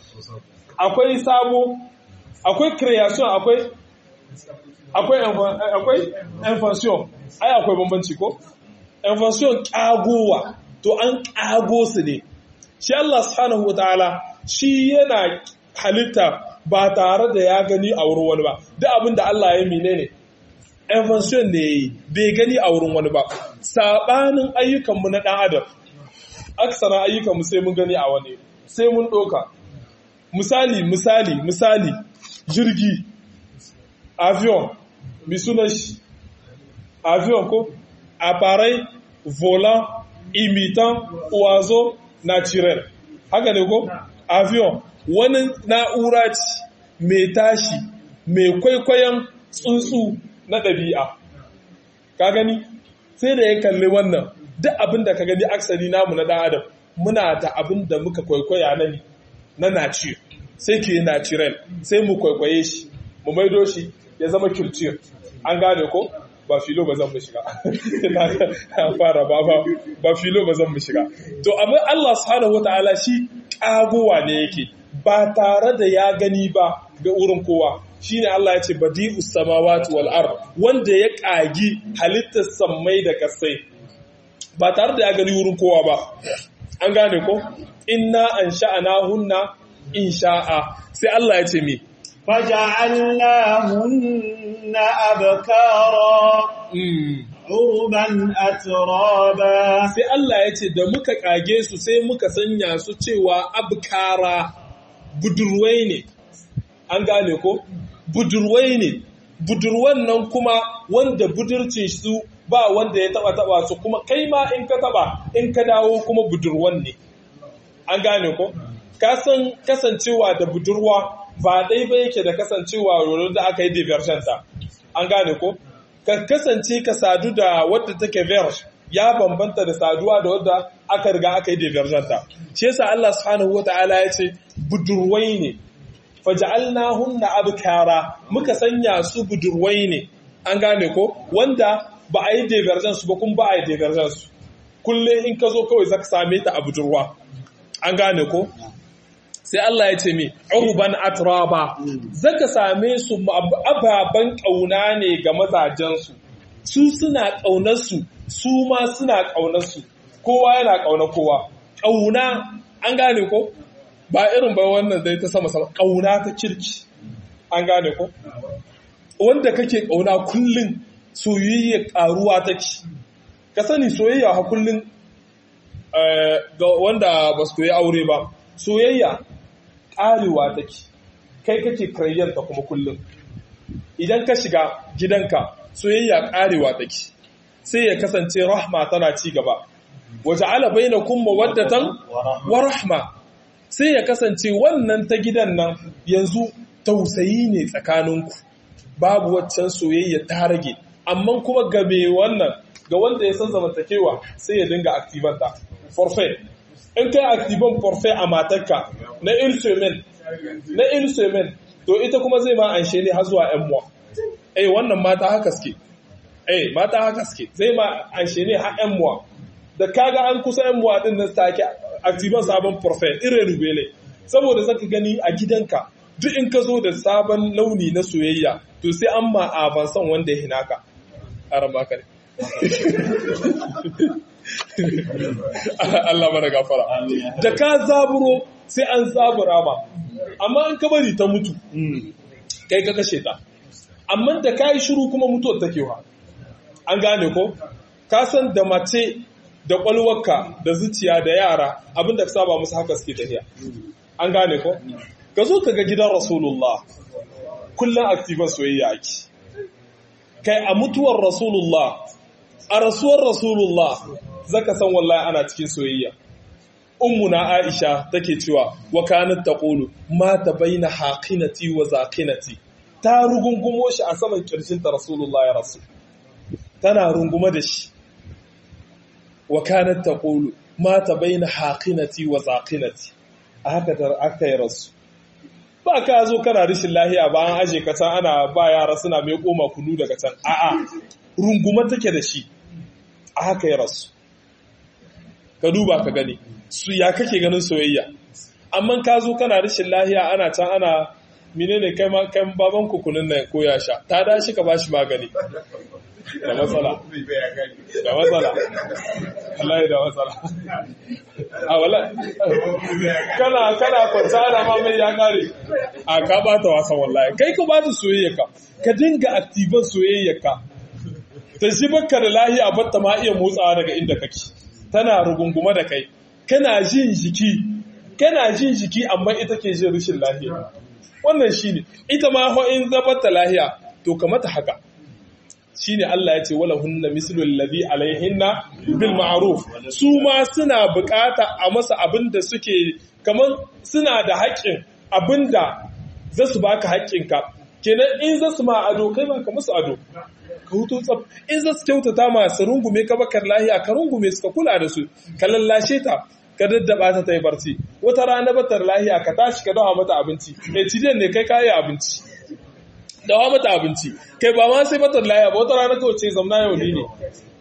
akwai sabo akwai creation akwai akwai akwai invention ai akwai bambanci ko invention kagowa to an kago su ne shi Allah subhanahu wataala shi yana halitta ba tare da ya gani a wurin wani ba duk abin da Allah ya mine ne invention ne yayi bai gani a wurin wani ba sabanin ayyukanmu na dan adam aksara ayyukanmu sai mun gani a wani sai mun doka misali misali misali jirgi avion bi sunan shi avion ko appareil volant imitant oiseau naturel haka ne ko avion wani na'ura ce mai tashi mai kwaikwayon tsuntsu na ɗabi'a ka gani sai da ya kalli wannan duk abin da ka gani aksari namu na ɗan adam muna da abin da muka kwaikwaya na na nature sai ke natural sai mu kwaikwaye shi mu maido shi ya zama culture an gane ko ba filo ba zan mu shiga na fara ba ba filo ba zan mu shiga to amma Allah subhanahu wataala shi kagowa ne yake ba tare da ya gani ba ga wurin kowa shine Allah ya ce badi'us samawati wal ard wanda ya kagi halittar sammai da kasai ba tare da ya gani wurin kowa ba an gane ko inna ansha'ana hunna insha'a sai Allah ya ce mi فجعلناهن أبكارا عربا أترابا sai Allah ya ce da muka kage su sai muka sanya su cewa abkara budurwai ne an gane ko budurwai ne budurwan nan kuma wanda budurcin su ba wanda ya taba taba su kuma kai ma in ka taba in ka dawo kuma budurwan ne an gane ko kasan kasancewa da budurwa ba dai ba yake da kasancewa wurin da aka yi diversion ta an gane ko ka kasance ka sadu da wadda take verge ya bambanta da saduwa da wadda aka riga aka yi diversion ta shi yasa Allah subhanahu wataala ya ce budurwai ne faj'alnahunna abkara muka sanya su budurwai ne an gane ko wanda ba a yi diversion su ba kuma ba a yi diversion su kullum in ka zo kawai zaka same ta a budurwa an gane ko sai Allah ya ce mi urban atraba zaka same su ababan kauna ne ga mazajen su su suna kaunar su su ma suna kaunar su kowa yana kaunar kowa kauna an gane ko ba irin ba wannan dai ta sama sama kauna ta kirki an gane ko wanda kake kauna kullun soyayya karuwa take ka sani soyayya ha kullun ga wanda ba su koyi aure ba soyayya ƙarewa take kai kake karayyanta kuma kullum idan ka shiga gidanka soyayya ƙarewa take sai ya kasance rahma tana ci gaba waje ala baina kuma waddatan wa rahma sai ya kasance wannan ta gidan nan yanzu tausayi ne tsakaninku babu waccan soyayya ta rage amma kuma ga me wannan ga wanda ya san zamantakewa sai ya dinga aktivanta forfait in kai aktivan forfait a matarka na ilsemen na ilsemen to ita kuma zai ma anshe ne har zuwa yan muwa eh wannan mata haka suke eh mata haka suke zai ma anshe ne har yan muwa da kaga an kusa yan muwa din nan take aktivan sabon forfait irrenovable saboda zaka gani a gidanka duk in ka zo da sabon launi na soyayya to sai an ma avansan wanda ya hinaka aran baka ne Allah mana gafara. Da ka zaburo sai an zabura ba, amma an ka bari ta mutu, kai ka kashe ta. Amma da ka yi shiru kuma mutuwar takewa. An gane ko? Ka san da mace da ƙwalwarka da zuciya da yara abinda ka saba musu haka suke tafiya. An gane ko? Ka zo ka ga gidan Rasulullah, kullum aktivan soyayya ake. Kai a mutuwar Rasulullah, a rasuwar Rasulullah zaka san wallahi ana cikin soyayya ummuna Aisha take cewa wa kanat taqulu mata baina haqinati wa zaqinati ta rugungumo shi a saman kirjinta Rasulullah ya rasu tana runguma da shi wa kanat taqulu mata baina haqinati wa zaqinati haka tar aka yi rasu ba ka zo kana rishin lahiya ba an aje ka can ana ba yara suna mai koma kunu daga can a'a runguma take da shi a haka ya rasu ka duba ka gani su ya kake ganin soyayya amma ka zo kana rashin lahiya ana can ana menene kai ma kai baban kukunin nan ko ya sha ta da shi ka bashi magani da matsala da matsala wallahi da matsala a wallahi kana kana kwanta ana ma mai ya kare a ka bata wasan wallahi kai ka bata soyayya ka ka dinga aktivan soyayya ka ta shi baka da lahiya batta ma iya motsawa daga inda kake tana rugunguma da kai kana jin jiki kana jin jiki amma ita ke jin rashin lahiya wannan shine ita ma ho in zabarta lahiya to kamata haka shine Allah ya ce wala hunna mislu alladhi alaihinna bil ma'ruf su ma suna bukata a masa abinda suke kaman suna da haƙƙin abinda za su baka haƙƙinka kenan in za su ma ado kai ba ka musu ado ka hutu tsaf in za su kyautata ma su rungume ka bakar lahiya ka rungume su ka kula da su ka lallashe ta ka daddaba ta ta yi barci wata rana batar lahiya ka tashi ka dawa mata abinci eh cidiyan ne kai kayi abinci dawa mata abinci kai ba ma sai batar lahiya ba wata rana kawai ce zamna yau ni ne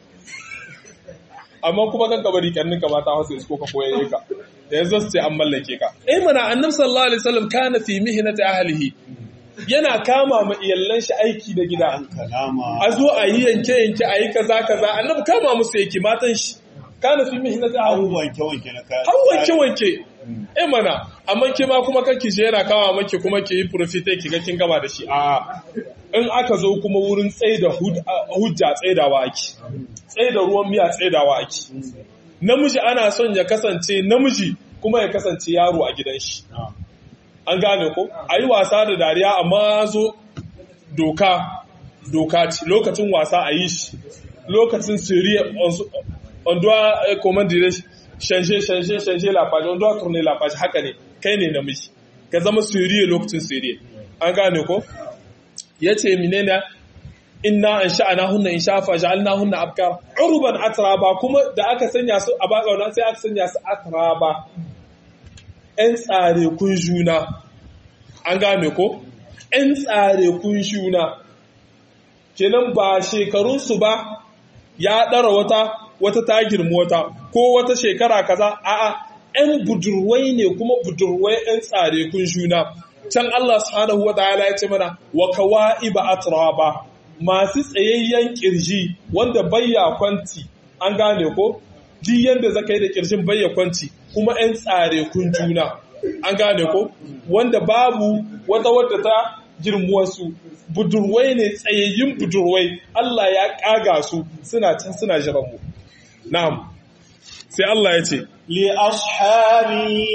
amma kuma kan kabari kannin ka mata wasu isko ka koyaye ka da yanzu su ce an mallake ka eh mana annabi sallallahu alaihi wasallam kana fi mihnati ahlihi yana kama ma iyallan shi aiki da gida a zo a yi yanke yanke a yi kaza kaza annabi kama musu yake matan shi kana fi mihnati ahlihi wanke wanke na kaya har wanke wanke eh mana amma ke ma kuma kake je yana kama maki kuma ki yi profite ki ga kin gama da shi a in aka zo kuma wurin tsaida hujja tsaidawa ake tsaida ruwan miya tsaidawa ake namiji ana son ya kasance namiji kuma ya kasance yaro a gidan shi an gane ko a yi wasa da dariya amma zo doka doka ce lokacin wasa a yi shi lokacin siriya on doit commander changer changer changer la page on doit tourner la page haka ne kai ne namiji ka zama siriya lokacin siriya an gane ko yace menene inna an sha'ana hunna in shafa ja'alna hunna abkar urban atraba kuma da aka sanya su a bakauna sai aka sanya su atraba ‘yan tsare kun juna, an game ko? ‘yan tsare kun juna, kenan ba shekarunsu ba ya ɗara wata wata ta girma wata ko wata shekara kaza a'a ‘yan budurwai ne kuma budurwai ‘yan tsare kun juna. Can Allah subhanahu wa ta'ala ya ce mana wa kawa'iba atraba masu tsayayyen kirji wanda bayya kwanti an gane ko duk yadda zaka yi da kirjin bayya kwanci kuma 'yan tsare kun juna an gane ko wanda babu wata wadda ta girmuwarsu budurwai ne tsayayyun budurwai Allah ya kaga su suna can suna jiran mu na'am sai Allah ya ce li ashabi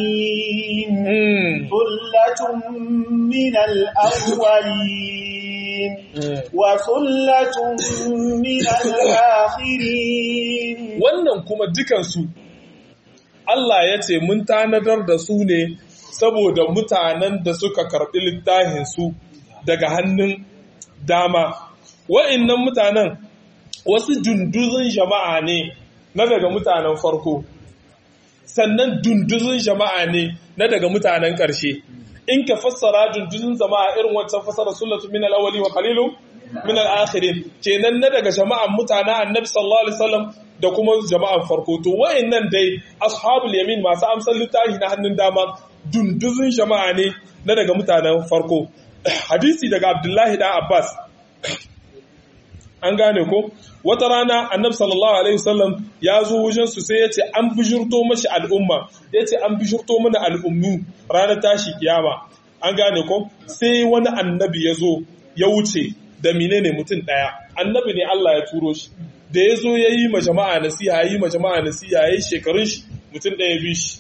yamin thullatun min al-awwalin wa thullatun min al-akhirin wannan kuma dukansu Allah ya ce mun tanadar da su ne saboda mutanen da suka karɓi littafinsu daga hannun dama. Wa'innan mutanen wasu dunduzun jama'a ne na daga mutanen farko, sannan dunduzun jama'a ne na daga mutanen ƙarshe. In ka fassara dunduzun jama'a irin wancan fassara sullatu min al-awwali wa qalilun min al-akhirin kenan na daga jama'an mutanen Annabi sallallahu alaihi wasallam da kuma jama'an farko to wayannan dai ashabul yamin masu amsar littafi na hannun dama dunduzun jama'a ne na daga mutanen farko hadisi daga Abdullahi da Abbas an gane ko wata rana annabi sallallahu alaihi wasallam ya zo wajen su sai yace an bijirto mashi al'umma yace an bijirto mana al'ummu ranar tashi kiyama an gane ko sai wani annabi ya zo ya wuce da menene mutum daya annabi ne Allah ya turo shi da ya zo ya yi ma jama'a nasiha ya yi ma jama'a nasiha ya yi shekarun shi mutum ɗaya bi shi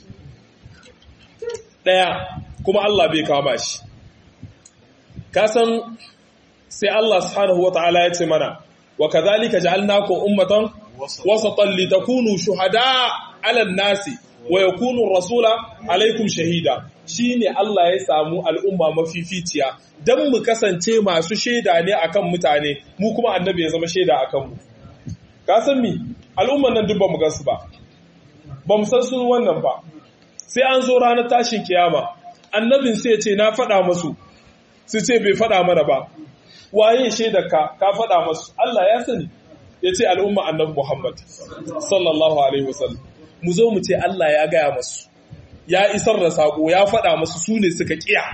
ɗaya kuma Allah bai kama shi kasan sai Allah subhanahu wa ta'ala ya ce mana wa kadhalika ja'alnakum ummatan wasatan litakunu shuhada 'ala an-nasi wa yakunu rasula alaikum shahida shine Allah ya samu al'umma mafificiya dan mu kasance masu shaida ne akan mutane mu kuma annabi ya zama shaida akan mu ka san mi al'umman nan duk ba mu gansu ba ba mu san su wannan ba sai an zo ranar tashin kiyama annabin sai ya ce na faɗa masu su ce bai faɗa mana ba waye shaidar ka ka faɗa masu Allah ya sani ya ce al'umma annabi Muhammad sallallahu alaihi wasallam mu zo mu ce Allah ya gaya masu ya isar da sako ya faɗa masu su ne suka kiya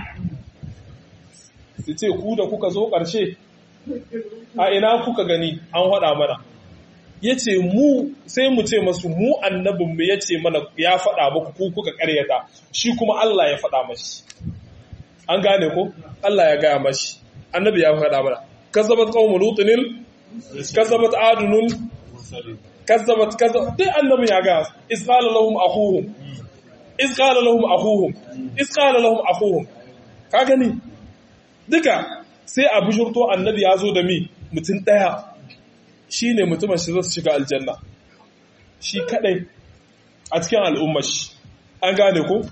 su ce ku da kuka zo ƙarshe a ina kuka gani an faɗa mana ya ce mu sai mu ce masu mu annabinmu ya ce mana ya faɗa muku ku kuka ƙaryata shi kuma Allah ya faɗa mashi an gane ko Allah ya gaya mashi annabi ya faɗa mana kazzabat qaumu lutin kazzabat adunun kazzabat kazzabat dai annabi ya gaya is qala lahum akhuhum is qala lahum akhuhum is qala lahum akhuhum ka gani duka sai a bujurto annabi ya zo da mi mutum daya shine mutumin shi zai shiga aljanna shi kadai a cikin al'ummar shi an gane ko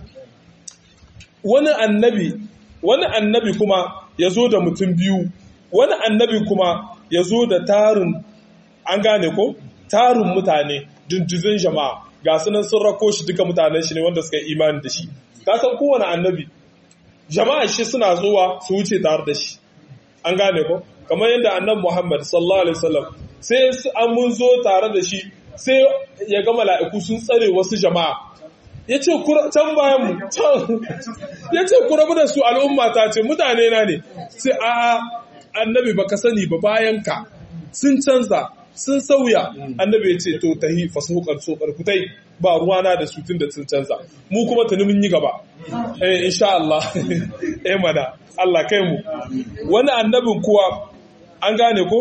wani annabi wani annabi kuma ya zo da mutum biyu wani annabi kuma ya zo da tarin an gane ko tarin mutane dindizin jama'a ga sunan sun rako shi duka mutanen shi ne wanda suka yi imani da shi ka san kowane annabi jama'a shi suna zuwa su wuce tare da shi an gane ko kamar yadda annabi Muhammad sallallahu alaihi wasallam sai an mun zo tare da shi sai ya ga mala'iku sun tsare wasu jama'a ya ce can bayan mu can ya ce ku rabu da su al'umma ta ce mutane na ne sai a annabi baka sani ba bayan ka sun canza sun sauya annabi ya ce to tahi fasahukar tsokar kutai ba ruwana da su tun da sun canza mu kuma tuni mun yi gaba eh insha Allah eh mana Allah kai mu wani annabin kuwa an gane ko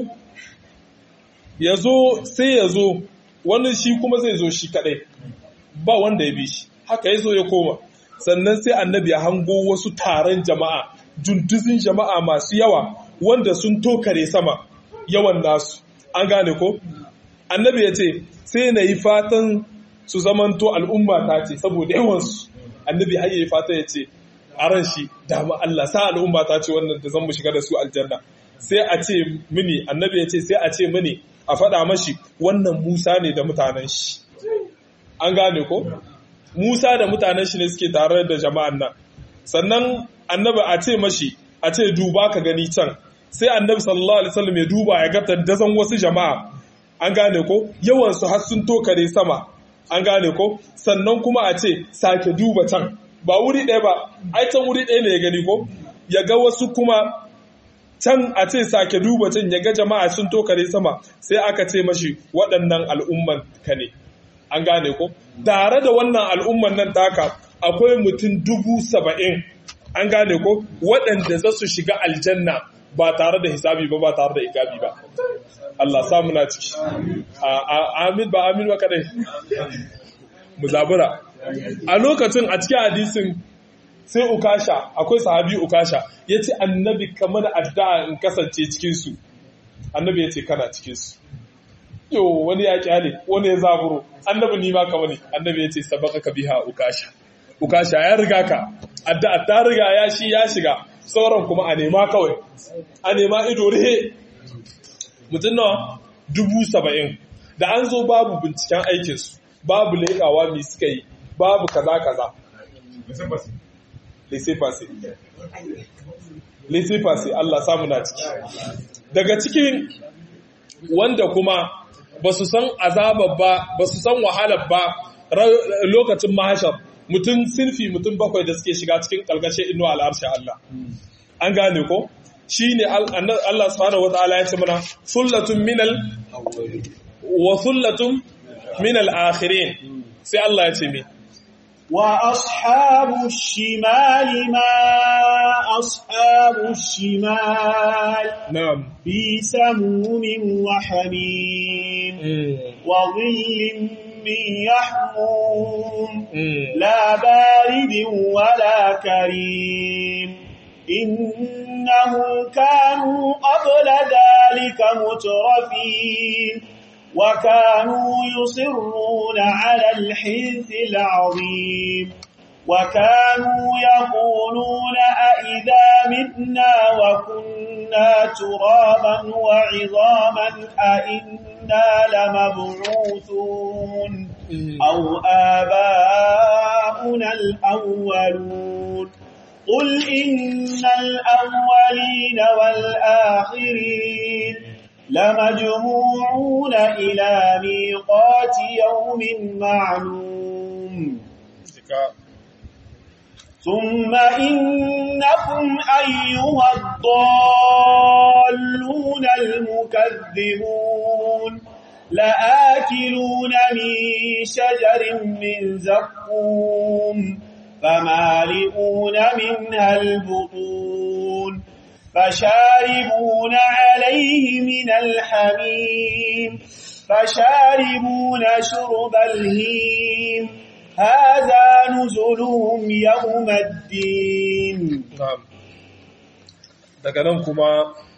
ya zo sai ya zo wani shi kuma zai zo shi kadai ba wanda ya bi shi haka ya zo ya koma sannan sai annabi ya hango wasu taron jama'a dunduzin jama'a masu yawa wanda sun tokare sama yawan nasu an gane ko annabi ya ce sai na yi fatan su zamanto al'umma ta ce saboda yawansu annabi har yi fata ya ce a ran shi dama Allah sa al'umma ta ce wannan da zan mu shiga da su aljanna sai a ce mini annabi ya ce sai a ce mini a faɗa mashi wannan Musa ne da mutanen shi an gane ko Musa da mutanen shi ne suke tare da jama'an nan sannan annabi a ce mashi a ce duba ka gani can sai annabi sallallahu alaihi wasallam ya duba ya ga tandazan wasu jama'a an gane ko yawan su har sun tokare sama an gane ko sannan kuma a ce sake duba can ba wuri ɗaya ba ai can wuri ɗaya ne ya gani ko ya ga wasu kuma can a ce sake duba can ya ga jama'a sun tokare sama sai aka ce mashi waɗannan al'umman ka ne an gane ko tare da wannan al'umman nan taka akwai mutum dubu saba'in an gane ko waɗanda za su shiga aljanna ba tare da hisabi ba ba tare da ikabi ba Allah samu na ciki amin ba amin ba kadai mu zabura a lokacin a cikin hadisin sai ukasha akwai sahabi ukasha ya ce annabi kamar addu'a in kasance cikinsu annabi ya ce kana cikinsu yo wani ya kyale wani ya zaburo annabi ni ma ka wani annabi ya ce sabaka ka biha ukasha ukasha ya riga ka addu'a ta riga ya shi ya shiga sauran kuma a nema kawai a nema ido rihe mutum nawa dubu saba'in da an zo babu binciken aikinsu babu leƙawa mai suka yi babu kaza kaza laissez-passer laissez-passer Allah samu na ciki daga cikin wanda kuma ba su san azabar ba ba su san wahalar ba lokacin mahashar mutum sinfi mutum bakwai da suke shiga cikin kalkashe inuwa al'arshe Allah an gane ko shi ne Allah subhanahu wa ta'ala ya ce mana sullatun minal wa sullatun minal akhirin sai Allah ya ce mi وأصحاب الشمال ما أصحاب الشمال na'am في سموم وحميم وظل من يحموم لا بارد ولا كريم إنهم كانوا قبل ذلك مترفين وكانوا يصرون على الحنث العظيم وكانوا يقولون أئذا متنا وكنا ترابا وعظاما أئنا لمبعوثون أو آباؤنا الأولون قل إن الأولين والآخرين لمجموعون إلى ميقات يوم معلوم ثم إنكم أيها الضالون المكذبون لآكلون من شجر من زقوم فمالئون منها البطون فشاربون عليه من الحميم فشاربون شرب الهيم هذا نزلهم يوم الدين na'am daga nan kuma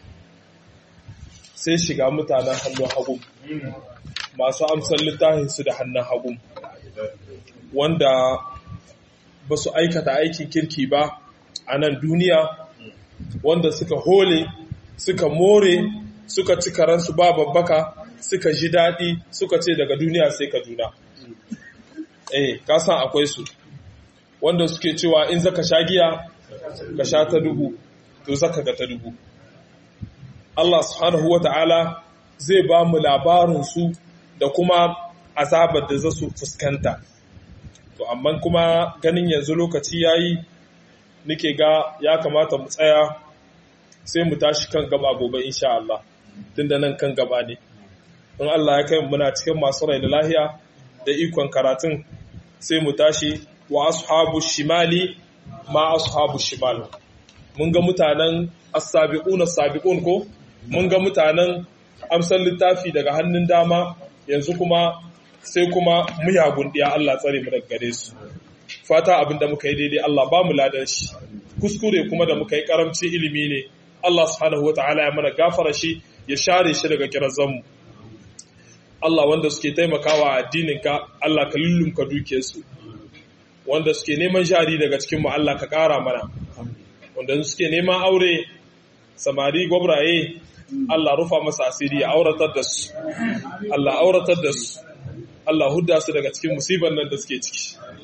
sai shiga mutanen hannun hagu masu amsar littafinsu da hannun hagu wanda ba su aikata aikin kirki ba a nan duniya wanda suka hole suka more suka ci karansu ba babbaka suka ji daɗi suka ce daga duniya sai kaduna eh kasan akwai su wanda suke cewa in zaka sha giya ka sha ta dubu to zaka ga ta dubu Allah subhanahu wata'ala zai ba mu labarin su da kuma azabar da za su fuskanta to amma kuma ganin yanzu lokaci yayi nake ga ya kamata mu tsaya sai mu tashi kan gaba gobe insha Allah tunda nan kan gaba ne in Allah ya kai muna cikin masu rai da lahiya da ikon karatun sai mu tashi wa ashabu shimali ma ashabu shimal mun ga mutanen as-sabiquna as-sabiqun ko mun ga mutanen amsar littafi daga hannun dama yanzu kuma sai kuma muyagun diya Allah tsare mu daga gare su fata abinda muka yi daidai Allah ba mu ladan shi kuskure kuma da muka yi karamci ilimi ne Allah subhanahu wataala ya mana gafara shi ya share shi daga kirazan mu Allah wanda suke taimakawa addininka Allah ka lullumka dukiyarsu wanda suke neman jari daga cikin mu Allah ka ƙara mana wanda suke neman aure samari gwabraye Allah rufa masa asiri ya auratar da su Allah auratar da su Allah hudda su daga cikin musibar nan da suke ciki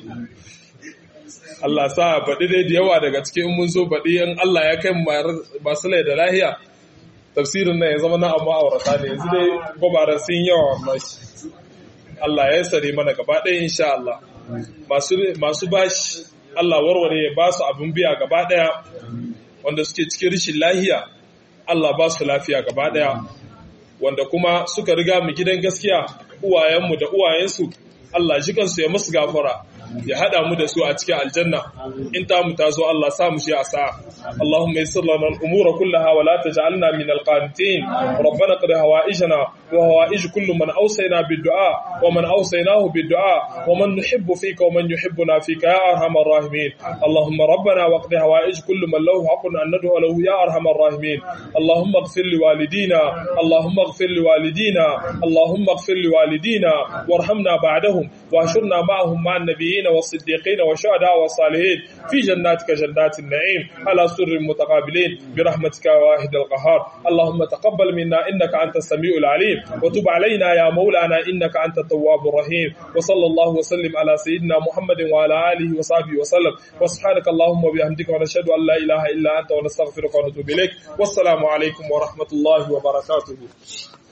Allah sa baɗi dai da yawa daga cikin mun zo baɗi in Allah ya kai masu lai da lahiya tafsirin nan ya zama na amma aurata ne yanzu dai gwabaran sun yawa mashi Allah ya sare mana gaba ɗaya insha Allah masu bashi Allah warware ya ba su abin biya gaba ɗaya wanda suke cikin rishin lahiya Allah ba su lafiya gaba ɗaya wanda kuma suka riga mu gidan gaskiya uwayenmu da uwayensu Allah jikansu ya musu gafara ya hada mu da su a cikin aljanna in ta mu tazo Allah sa mu shi a sa'a Allahumma yassir lana al-umura kullaha wa la taj'alna min al-qanitin rabbana qad hawaijana wa hawaij kullu man awsayna bid-du'a wa man awsaynahu bid-du'a wa man nuhibbu fika wa man yuhibbuna fika ya arhamar rahimin Allahumma rabbana wa qad hawaij kullu man lahu haqqun an nad'u lahu ya arhamar rahimin Allahumma ighfir li walidina Allahumma ighfir li walidina Allahumma ighfir li walidina warhamna ba'dahum واحشرنا معهم مع النبيين والصديقين والشهداء والصالحين في جناتك جنات النعيم على سر متقابلين برحمتك واحد القهار اللهم تقبل منا إنك أنت السميع العليم وتب علينا يا مولانا إنك أنت التواب الرحيم وصلى الله وسلم على سيدنا محمد وعلى آله وصحبه وسلم وسبحانك اللهم وبحمدك ونشهد أن لا إله إلا أنت ونستغفرك ونتوب إليك والسلام عليكم ورحمة الله وبركاته